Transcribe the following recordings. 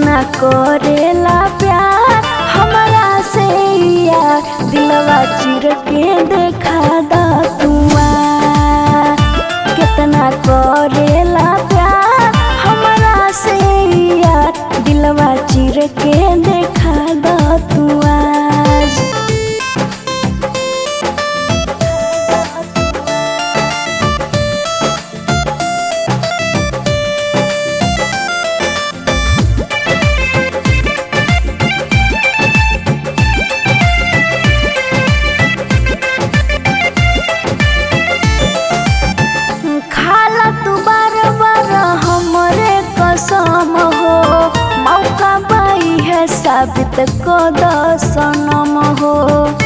कितना करेला प्यार हमरा से यार दिलवा चिर के देखा दा तुआ कितना करेला प्यार हमरा से यार दिलवा चिर के देखा दा तुआ खाला तू बार बार हमरे कसम हो मौका बाई है साबित को सनम हो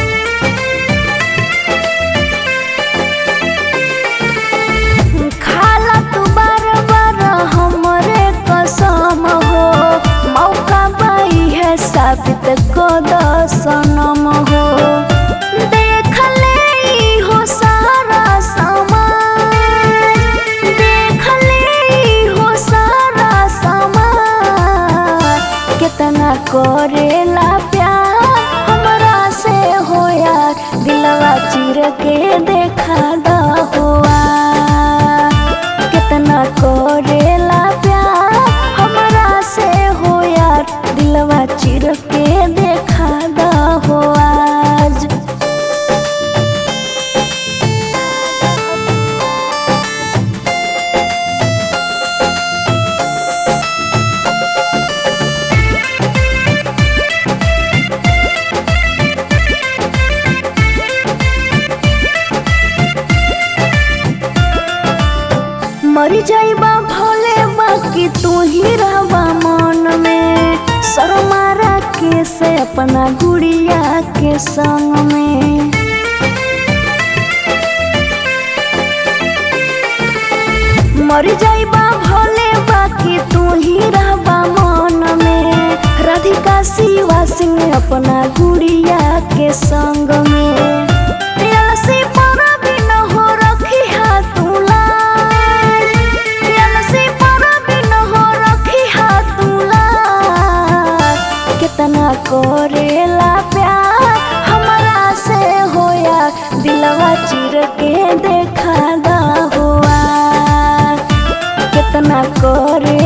खाला तू बार बार हमरे कसम हो मौका बाई है साबित को सनम हो देख ले ई हो सारा समाज देख ले ई हो सारा समाज कितना करेला प्यार हमरा से हो यार दिलवा चिर के देखा दा हुआ कितना करेला प्यार हमरा से हो यार दिलवा चिर के देखा दा हो आज मर जाइबा भोले बाकी तू ही रहबा मन में शर्मारा के से अपना गुड़िया के संग में मर जाइबा भोले बाकी तू ही रहबा मन में राधिका शिवा सिंह अपना गुड़िया के संग में अलसी पर भी न हो रखी हाथ लाज अलसी पर भी न हो रखी हाथ लाज कितना करेला प्यार हमरा से होया दिलवा चिर के देखा दा हुआ कितना करे